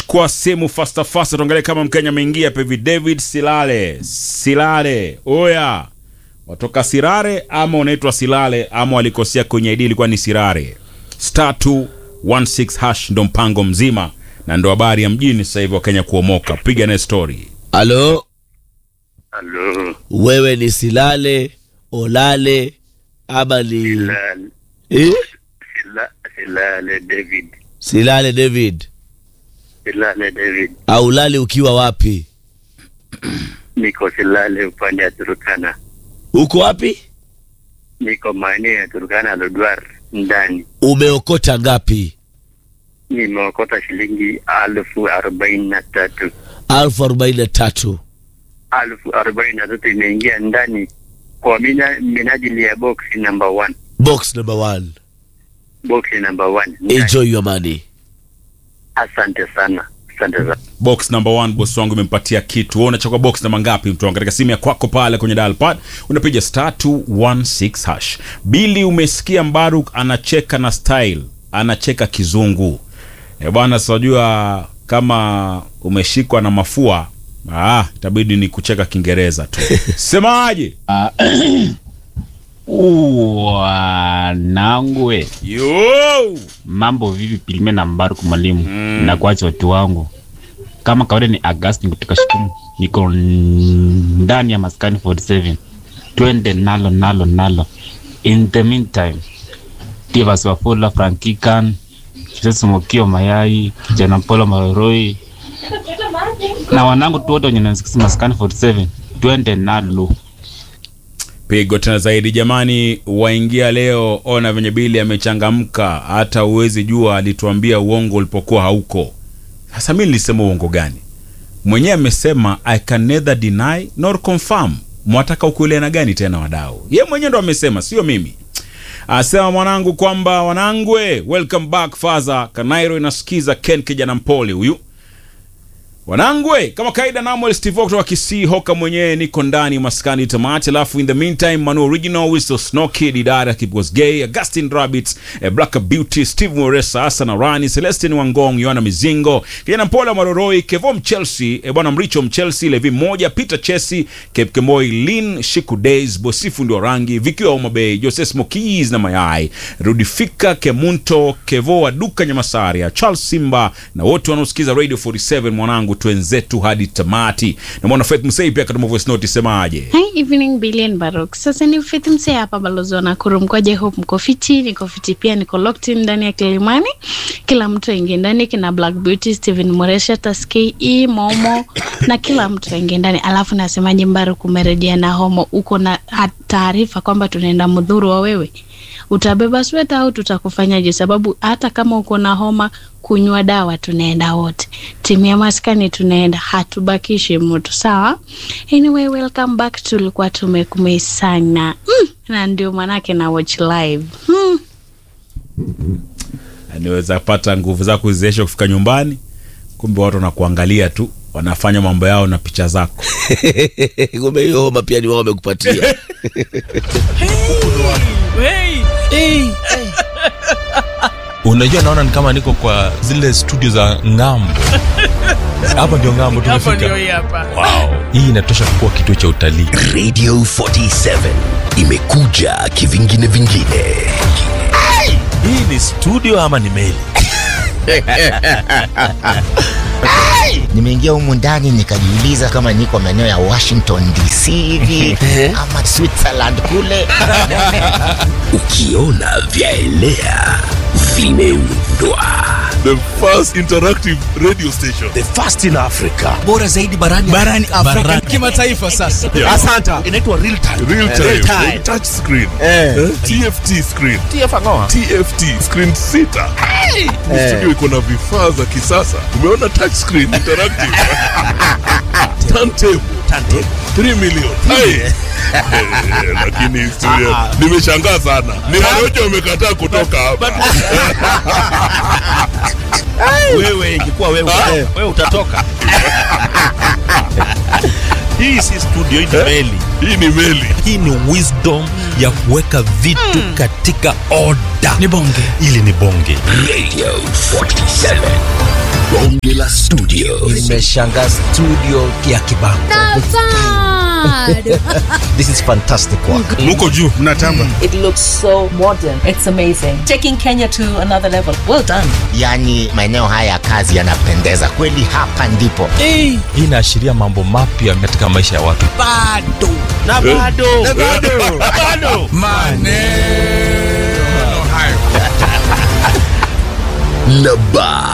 chukua simu fasta fasta, tuangalie kama Mkenya ameingia hapa hivi. David Silale, Silale, oya, watoka Sirare ama unaitwa Silale ama walikosea kwenye ID, ilikuwa ni Sirare. Star 216 hash ndo mpango mzima na ndo habari ya mjini sasa hivi, Wakenya kuomoka. Piga naye story. Halo, Halo, wewe ni Silale Olale ama ni Silale, eh? Sila- Silale David, Silale David Silale David, au Lale ukiwa wapi? niko Silale upande ya Turukana, Uko wapi? niko maeneo ya Turukana Lodwar ndani. Umeokota ngapi? Nimeokota shilingi alfu arobaini na tatu alfu arobaini na tatu. alfu arobaini na tatu imeingia ndani kwa mina, minajili ya box number one, Box number one. box number one. Ndani. Enjoy your money. Asante sana, asante sana. box number one boss wangu imempatia kitu wewe unachagua box namba ngapi mtu wangu katika simu ya kwako pale kwenye dial pad unapiga star 216 hash bili umesikia mbaruk anacheka na style anacheka kizungu e bwana sijua kama umeshikwa na mafua ah itabidi ni kucheka kiingereza tu semaje wanangwe yo mambo vipi pilime na mbaruku mwalimu mm. na kuacha watu wangu kama kawaida ni agustin kutoka shikumu niko ndani ya maskani 47 twende nalo nalo nalo in the meantime tivas wafula frankikan kisesumokio mayai kijana polo maroroi na wanangu tu wote wenye nasikisi maskani 47 twende nalo pigo tena zaidi jamani waingia leo ona venye bili amechangamka hata uwezi jua alituambia uongo ulipokuwa hauko sasa mi nilisema uongo gani mwenyewe amesema i can neither deny nor confirm mwataka ukueleana gani tena wadau ye mwenyewe ndo amesema sio mimi asema mwanangu kwamba wanangwe welcome back faza kanairo inasikiza ken kijana mpole huyu wanangwe kama kaida namuel steve kutoka kisii hoka mwenyewe niko ndani maskani tamati alafu in the meantime manu original wisto snoki didara kipwas gay augustin rabbits eh, black beauty steve moresa asana rani celestin wangong yohana mizingo kijana mpole maroroi kevom chelsea eh, bwana mricho mchelsea levi moja peter chesi kepkemoi lin shiku days bosifu ndio rangi vikiwa umabei joses mokis na mayai rudifika kemunto kevo wa duka nyamasaria charles simba na wote wanaosikiza radio 47 mwanangu twenzetu hadi tamati na mwana faith msei pia katuma voice note semaje Hi, evening Billion Barok. Sasa ni Faith Msee hapa balozi wa Nakuru mkoje hope mko fiti, niko fiti pia niko locked in ndani ya Kilimani. Kila mtu aingie ndani kina Black Beauty, Steven Moresha, Taskei, E, Momo na kila mtu aingie ndani. Alafu nasemaje Mbaruk umerejea na homo uko na ha- taarifa kwamba tunaenda mdhuru wa wewe. Utabeba sweta au tutakufanyaje? Sababu hata kama uko na homa, kunywa dawa, tunaenda wote. Timu ya maskani tunaenda, hatubakishi mtu. Sawa. Anyway, welcome back. Tulikuwa tumekumei sana mm, na ndio manake na watch live mm. niweza pata nguvu zako kuziesha kufika nyumbani kumbe watu wanakuangalia tu wanafanya mambo yao na picha zako Kumbe hiyo homa pia ni wao wamekupatia. unajua naona ni kama niko kwa zile studio za ngambo hapa ndio ngambo tumefika wow. hii inatosha kuwa kituo cha utalii Radio 47 imekuja kivingine vingine. hii ni studio ama ni meli nimeingia humu ndani nikajiuliza kama niko maeneo ya washington dc hivi ama switzerland kule Ukiona vyaelea vimeundwa. the first interactive radio station The first in Africa. bora zaidi barani barani Afrika kimataifa sasa. Yeah. Asanta. inaitwa real time real time, Real time. touch screen eh? tft screen tft screen sita Ni studio iko na vifaa za kisasa umeona touch screen interactive turntable 3 million Hai. Eh, lakini studio nimeshangaa sana ni Warioja wamekataa kutoka hapa Wewe ingekuwa wewe, wewe utatoka. hii si studio hii ni meli hii ni meli hii ni wisdom ya kuweka vitu katika oda Ni bonge. ili ni bonge Radio 47. Bonge la studio. Nimeshangaa studio ya Kibango. This is fantastic work. muko juu mnatamba It looks so modern. It's amazing. Taking Kenya to another level. Well done. Yaani maeneo haya ya kazi yanapendeza kweli, hapa ndipo. hii inaashiria mambo mapya katika maisha ya watu Bado. Na bado. Na bado. Maneno hayo. Na ba